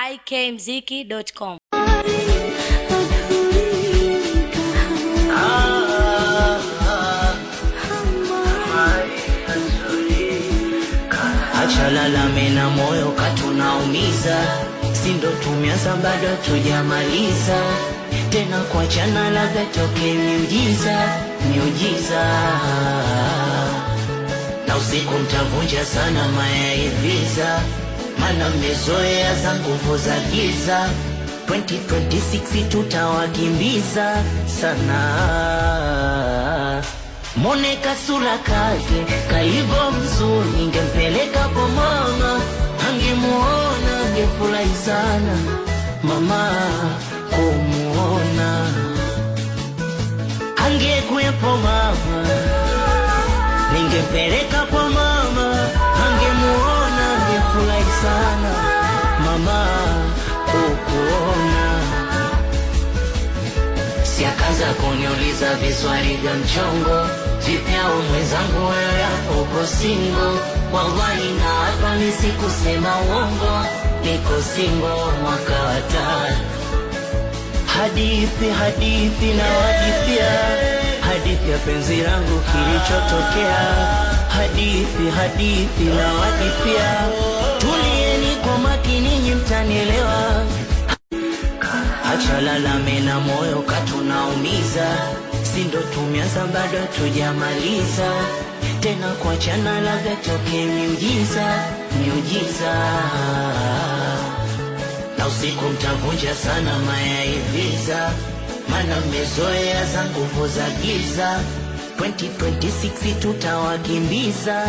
ikmziki.com. Acha lalame na moyo katunaumiza, si ndo tumeanza bado tujamaliza tena kuachana, labda toke miujiza miujiza, na usiku mtavunja sana mayaiviza, mana mmezoea za nguvu za giza. 2026 tutawakimbiza sana Mone kasura kake kaivo mzuri, ningempeleka kwa mama, angemuona angefurahi sana mama kumuona, angekuwepo mama, ningempeleka kwa mama, angemuona angefurahi sana mama kukuona si akaanza kuniuliza viswali vya mchongo vipyao mwenzangu wewe hapo uko singo wallahi na hapa ni sikusema uongo niko singo mwaka wa tano hadithi hadithi na wadithia hadithi ya penzi langu kilichotokea hadithi hadithi na wadithia tulieni kwa makini nyi mtanielewa Acha lalame na moyo katunaumiza, si ndo tumeanza bado tujamaliza tena kuachana, labda toke miujiza miujiza, na usiku mtavunja sana mayaiviza, mana mmezoea za nguvu za giza. 2026 tutawakimbiza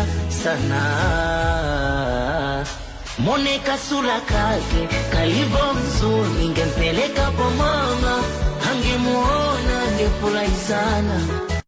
sana Mone kasura kake kalivo mzuri, ningempeleka kwa mama, angemuona angefurahi sana